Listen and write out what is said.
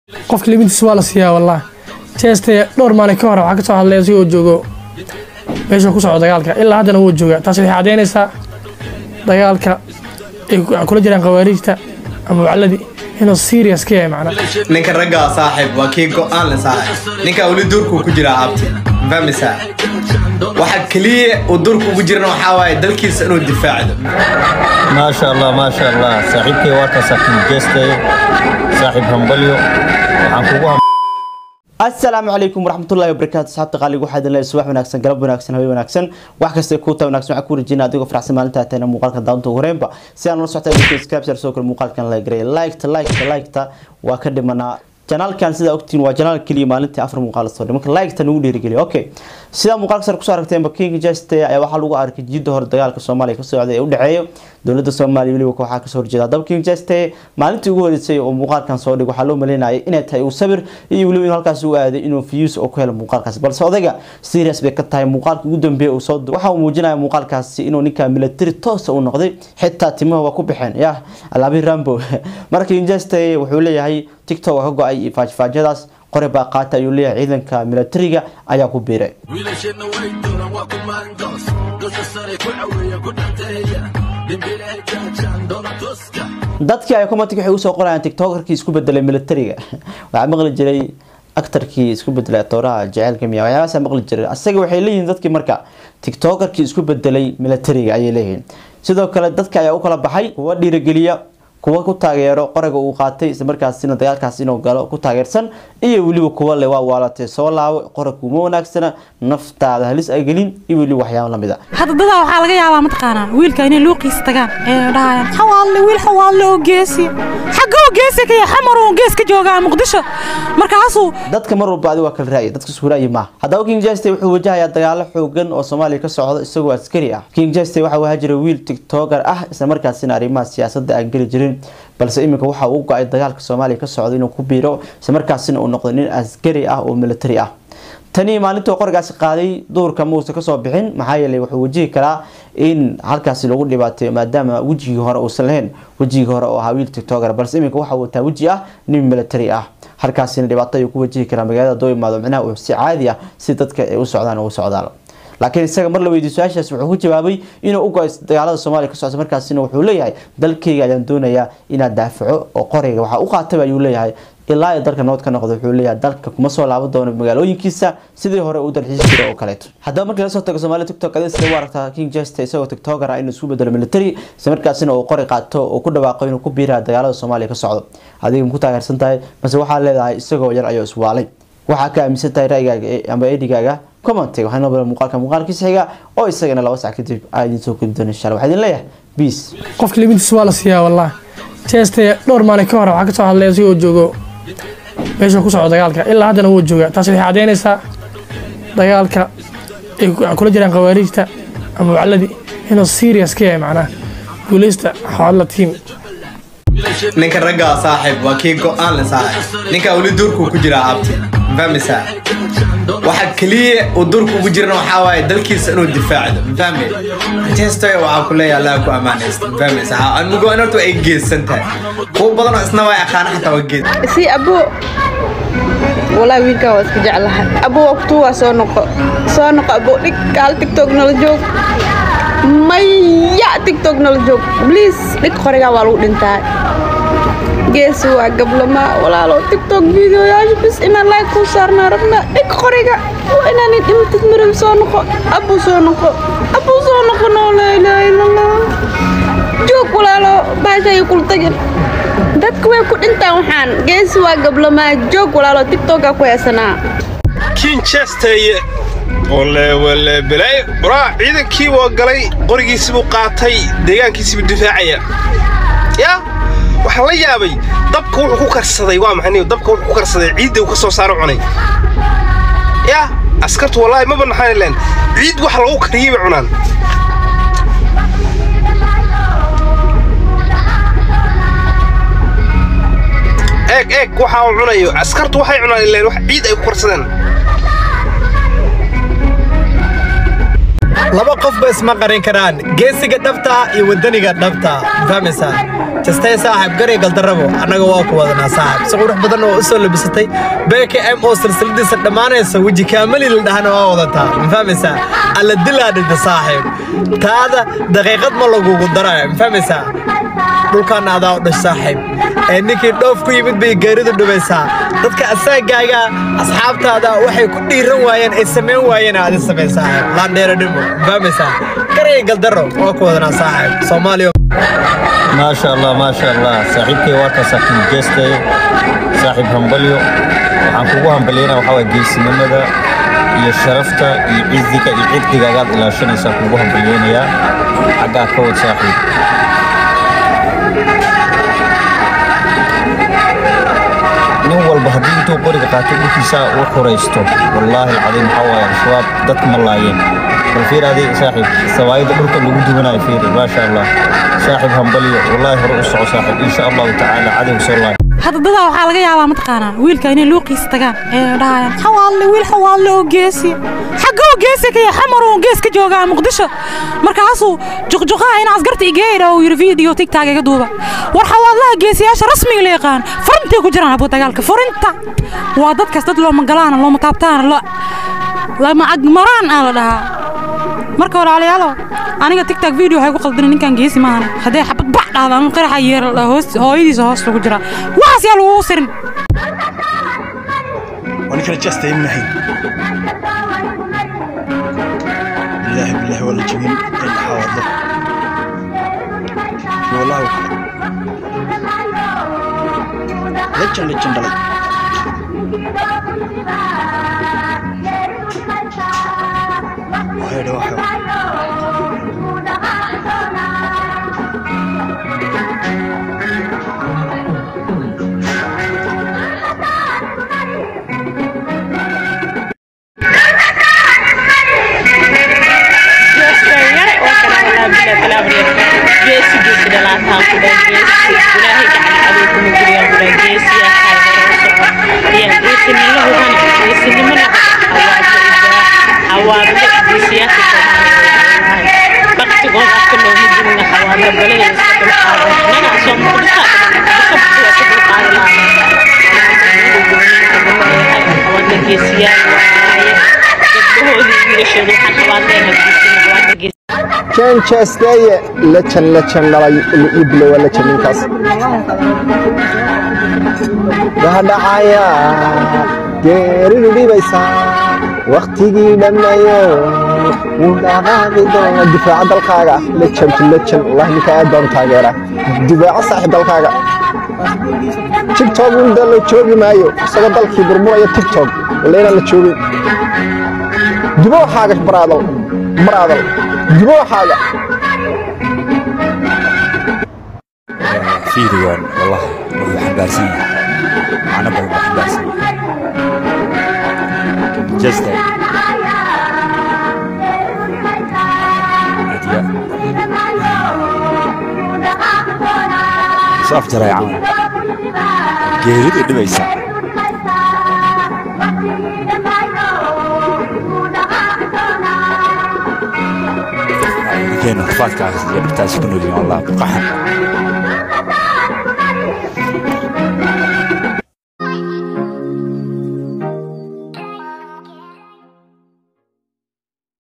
qofka limitiisa waa la siiyaa wallah jeeste dhowr maalin ka hor waxaa ka soo hadlay asigoo joogo meeshuu ku socdo dagaalka ilaa haddana wuu joogaa taasi waxay caddaynaysaa dagaalka ay kula jiraan khawaarijta ama wacladii inuu serious ka yahay macnaa ninka raggaa saaxiib waa kii go-aan le saaxiib ninkaa weli duurkuu ku jiraa abti fahmaysaa waxa keliya uu duurka ugu jirana waxaa waaye dalkiisa inuu difaacdo maasha allah maasha allah saaxiibkay waa ka saaxiib jeestay saaxiib hambalyo waxaan kugu ham asalaamu calaykum waraxmatullahi wabarakaatu asxaabta qaaliga waxaa idin leeyahay subax wanaagsan galab wanaagsan habeen wanaagsan wax kasta kuu taa wanaagsan waxaan ku rajeyna adigoo faraxsan maalinta atayna muuqaalka daawanta ugu horeenba si aan ula socota dadka subscribe soo kale muuqaalkan la gareey liketa liketa liketa waa ka dhimanaa janaalkan sidaa ogtiin waa janaal keliya maalintii afar muuqaal soo marka liketa nagu dhiirigeliya okay sidaa muuqaalka sare kusoo aragteenba king jeste ayaa waxaa lagu arkay jidda hore dagaalka soomaaliya ka socday ee u dhexeeya dowladda soomaaliya weliba waxaa kasoo horjeeda haddaba king jeste maalintii ugu horeysay oo muuqaalkan soo dhig waxaa loo maleynayay inay tahay uu sabir iyo weliba inuu halkaas u aaday inuu views oo ku helo muuqaalkaasi balse odayga serious bay ka tahay muuqaalka ugu dambeeya uu soo waxa uu muujinaya muuqaalkaasi inuu ninka military toosa u noqday xitaa timaha waa ku baxeen yah alaabi rambo marka king jeste wuxuu leeyahay tiktok waa ka go-ay faajfaajyadaas qore baa qaata ayuu leeyahay ciidanka militariga ayaa ku biiray wiilasheenna way duulan waa kumaandoos dusha sare ku caweeya ku dhanteeya dhimbilaha jaajaan doona tooska dadkii ay commentic waxay usoo qorayaan tiktokerkii isku bedelay militariga waxaa maqli jiray actarkii isku bedelay atooraha jaceylka miya waxyaabahaasa maqli jiray asaga waxay leeyihiin dadkii marka tiktokerkii isku bedelay militariga ayay leeyihiin sidoo kale dadka ayaa u kala baxay kuwa dhiirigeliya kuwa ku taageero qoraga uu qaatay islamarkaasina dagaalkaas inuu galo ku taageersan iyo weliba kuwa le waa waalatay soo laabo qorag uma wanaagsana naftaada halis ay gelin iyo weliba waxyaabo lamid a hadda dadaa waxaa laga yaabaa mataqaanaa wiilka inay luuqiisa tagaan ee dhahayaan xawaalle wiil xawaalle oo geesi xagga oo geesi ka yahay xamar oo gees ka joogaa muqdisho markaasuu dadka mar walba adi waa kala raaya dadka isku raayi maaha haddaba king jeste wuxuu wajahayaa dagaalo xoogan oo soomaaliya ka socdo isagoo askari ah king jeste waxaa wahaa jira wiil tiktoker ah islamarkaasina arrimaha siyaasadda aan geli jirin balse iminka waxa uu go-ay dagaalka soomaaliya ka socdo inuu ku biiro islamarkaasina uu noqdo nin askari ah oo military ah tani maalintuu qorigaasi qaaday duurka muusa kasoo bixin maxaa yeelay wuxuu wajihi karaa in halkaasi lagu dhibaateeyo maadaama wejigii hore uusan lahayn wejigii hore oo ahaa wiil tiktoker balse iminka waxa uu taa weji ah nin military ah halkaasina dhibaato ayuu ku wajihi karaa magaalada doo imaado micnaha uu si caadi ah si dadka ay u socdaan ugu socdaan laakiin isaga mar la weydiiy su-aashaas wuxuu ku jawaabay inuu u go-ay dagaalada soomaaliya ka socda markaasina wuxuu leeyahay dalkayga ayaan doonayaa inaad daafaco oo qoriga waxaa u qaataba ayuu leeyahay ilaa iyo dalka nabad ka noqdo wuxuu leeyahay dalka kuma soo laaban doono magaalooyinkiisa sidii hore uu dalxiisi jira oo kaleeto haddaba markii lasoo tago soomaaliya tiktok adee sida u aragtaa king jeste isagoo tiktoker ah inuu isku bedelo military isla markaasina uu qori qaato oo ku dhawaaqo inuu ku biiraha dagaalada soomaaliya ka socdo adiga ma ku taageersan tahay mase waxaa leedahay isagoo yar ayuu iswaalay waxaa ka aaminsan tahay ra'yigaaga ama edigaaga commentiga waxaa noo badan muuqaalka muuqaalkiisa xiga oo isagana laba sac kadib aa idin soo gudi doona insha allah waxaa idin leeyahay peace qofka limitiisa waa la siiyaa wallah jeeste dhowr maalin ka hor waxaa ka soo hadlay asigoo joogo meeshuu ku socdo dagaalka ilaa haddana wuu joogaa taasi waxay caddaynaysaa dagaalka ay kula jiraan khawaarijta ama wacladii inuu serious ka yahay macnaa guuleysta xawalla tiim ninka raggaa saaxiib waa kii go-aan le saaxiib ninkaa weli duurkuu ku jiraa abti fahmaysaa waxa keliya uu duurka ugu jirana waxaa waaye dalkiisa inuu difaacdo fahmay jeestoy waxaa ku leeyahay allah ku ammaanaysta fahmaysaa anigu in horta ay geesan tahay kuwa badanoo isna waa aqaana xataa waa gees si abo walaa wiilkaa waa iska jeclahay abo waa kutuwaa soo noqo soo noqo abo dhig kaal tiktok nala joog maya tiktok nala joog bliis dhig qorigaa waa lagu dhintaa geesi waa gablama walaalo tiktok videoyaasha bis inaan like kuu saarnaa rabna dhig qoriga waa inaanay dhimatid maram soo noqo abu soo noqo abu soo noqo noo laa ilaaha illallah joog walaalo baasha ay kula tagin dadka way ku dhintaan waxaan geesi waa gablamaa joog walaalo tiktokaa ku heesanaa kinchesteye wale wale belay waraa ciidankii waa galay qorigiisibuu qaatay deegaankiisibuu difaacaya yaa waxaa la yaabay dabka wuxuu ku karsaday waa maxay dabka wuxuu ku karsaday ciidda uu ka soo saaro cunay yaa askartu wallaahi ma banaxaan leen ciid waxa lagu kariyey bay cunaan eeg eeg waxa uu cunayo askartu waxay cunaan ileen wax ciid ay ku karsadeen laba qofba isma qarin karaan geesiga dhabta iyo wadaniga dhabta fahmaysaa jastay saaxib garay galdarabo annaga waa ku wadanaa saaxib si qurux badan oo u soo labisatay beeka m oo silsiladiisa dhammaanaysa weji kaamali la dhahana waa wadataa ma fahmaysaa alla dilaa dhinta saaxib taada daqiiqad ma lagugu daraya ma fahmaysaa dhulkaana adaa u dhash saaxiib ee ninkii dhoof ku yimid bay geeridu dhubaysaa dadka asaagaaga asxaabtaada waxay ku dhiiran waayeen ay samayn waayeen aad samayn saaxiib laandheero dhimo fahmaysaa garay galdaro waa ku wadanaa saaxiib soomaaliya maasha allah maasha allah saaxiibkay waa ka saaxiib jeestay saaxiib hambalyo waxaan kugu hambalyeynaa waxaa waay geesinimada iyo sharafta iyo ciziga iyo cirdiga agaad ilaashanaysaa kugu hambalyeynayaa xaggaa ka wad saaxiib nin walba haddii intuu qoriga qaatay dhulkiisa u xuraysto wallaahi alcadiim waxaa waaye al-shabaab dadka ma laayeen bal fiir adii saaxiib sawaayida dhulka lagu duwanayo fiiri maasha allah saaxiib hambalyo wallaahi hore u soco saaxiib insha allahu tacaala cadow soo laay hadda dadaa waxaa laga yaabaa mataqaanaa wiilka inay luuqiisa tagaan ee dhahayaan xawaalle wiil xawaalle oo geesi xagga oo geesi ka yahay xamar oo gees ka joogaa muqdisho markaasuu juqjuqaha in asgarta igeedha uu yidhi video tigtag iga duuba war xawaadlaha geesiyaasha rasmiga la yaqaan furintay ku jiraan abu dagaalka furinta waa dadkaas dad looma galaana looma taabtaana lama agmaraan aa la dhahaa marka hore alayaalo aniga tigtag video waxay ku qaldina ninkan geesi maahane haddee xabad bac dhahda ama qaraxa yeera hoos hooyadiisa hoos lagu jiraa waxaas yaa lagugu sirin ونكره جاست يمنحين بالله بالله ولا جميل إن حاضر والله وحده لجن لجن دلي وهيدا وحده janchesteye lejan lejan dhalay iblo waa lejan ninkaas bahadhacaya geeridu dhibaysaa wakhtigii dhammeeyo wuu dhaqaaqi doona difaaca dalkaaga lejan lejan wallahi ninka aad baan u taageeraa difaaca saaxiib dalkaaga tiktok inda la joogi maayo isagoo dalkii burmuraya tiktok walla inaan la joogin dubo waxaaga baraadal baraadal dubo waxaaga fiirigan wallah wuxuu xambaarsan yahay macno badan buu xambaarsan yahay jasta hadiya isu afjaray camal geeridu dhibaysa ninkeenu rafaadkaas iyo dhibtaasi ku noolyihin wallah qaxan